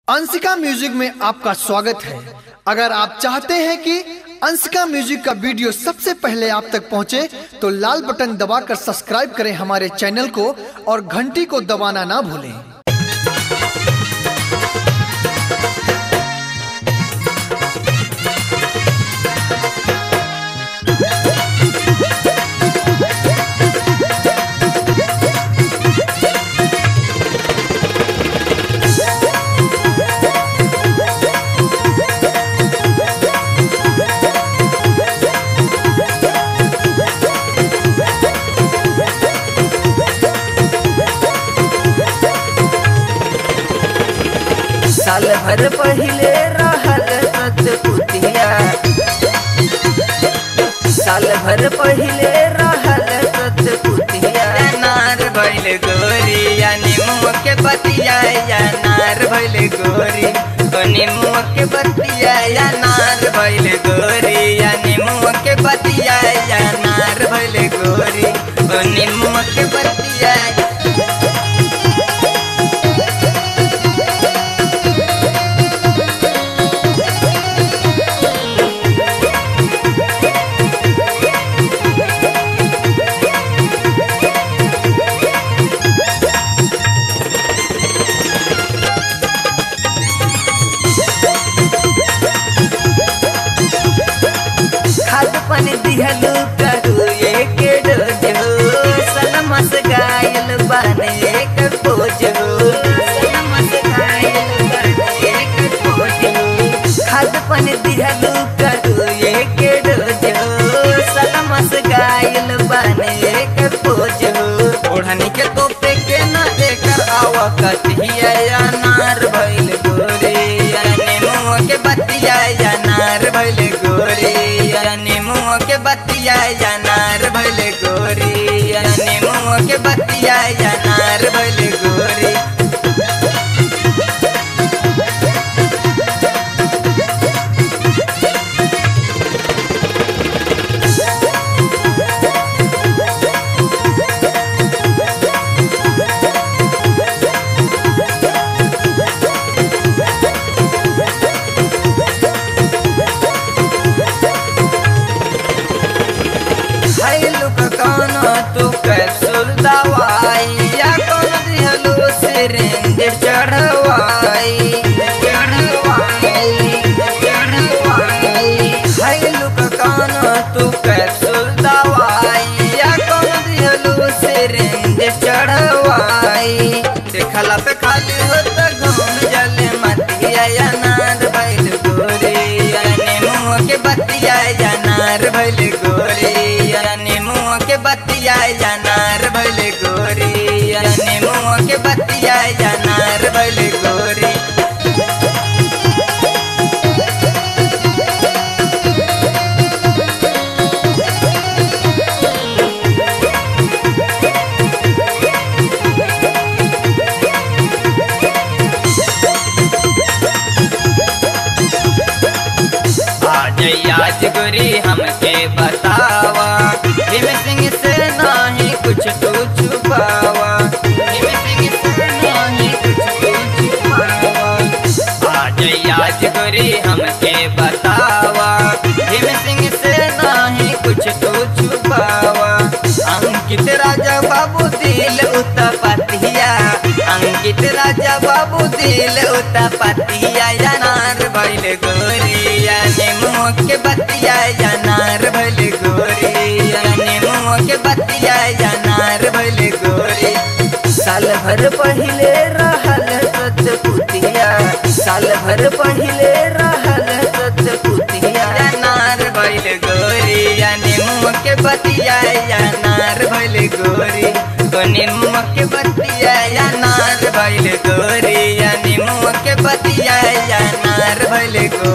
Anshika music में आपका स्वागत है अगर आप चाहते हैं कि अंशिका म्यूजिक का वीडियो सबसे पहले आप तक पहुंचे तो लाल बटन दबाकर सब्सक्राइब करें हमारे चैनल को और घंटी को दबाना ना भूलें साल भर पहिले रहल सतपुतिया साल भर पहिले रहल सतपुतिया नार भइल गोरी या नीमुआ के बतिया या नार भइल गोरी ओ नीमुआ के बतिया या नार भइल गोरी या नीमुआ के बतिया या नार भइल गोरी ओ नीमुआ के बतिया खाद पानी दिहलू करू एक डोज हो सलमस गायल बने एक पोज हो सलमस गायल बने एक पोज हो खाद पानी दिहलू करू एक डोज हो सलमस गायल बने एक पोज हो ओढ़नी के तोपे के न एकर आवा कटिया या नार भइल गोरे या नेमुआ के बतिया या नार भइल गोरे या नेमुआ के बतिया या नार भइल गोरे या नेमुआ के बतिया या नार भइल गोरे खैलू का कौनो तू कैप्सूल दवाई या कौन दिहलू सिरिंज चढ़वाई चढ़वाई चढ़वाई खैलू का कौनो तू कैप्सूल दवाई या कौन दिहलू सिरिंज चढ़वाई देखला पे खाली होता घूम जले मतिया या नार भइल गोरे या नेमुआ के बतिया या नार भइल गोरे या नेमुआ के बतिया या नार भइल गोरे या नेमुआ के बतिया या नार भइल गोरे आज आज गोरी हमके बतावा भीम सिंह से नहीं कुछ तू छुपावा भीम सिंह से नहीं कुछ तू छुपावा आज आज गोरी हमके बतावा भीम सिंह से नहीं कुछ तू छुपावा अंकित राजा बाबू दिल उता पतिया अंकित राजा बाबू दिल उता पतिया या नार भइल गोरिया नेमुआ के बतिया या नार भइल गोरिया नेमुआ के बतिया या नार भइल गोरी साल भर पहिले रहल सतपुतिया साल भर पहिले रहल सतपुतिया या नार भइल गोरिया नेमुआ के बतिया या नार भइल गोरी ओ नेमुआ के बतिया या नार भइल गोरी या नेमुआ के बतिया या नार भइल गोरी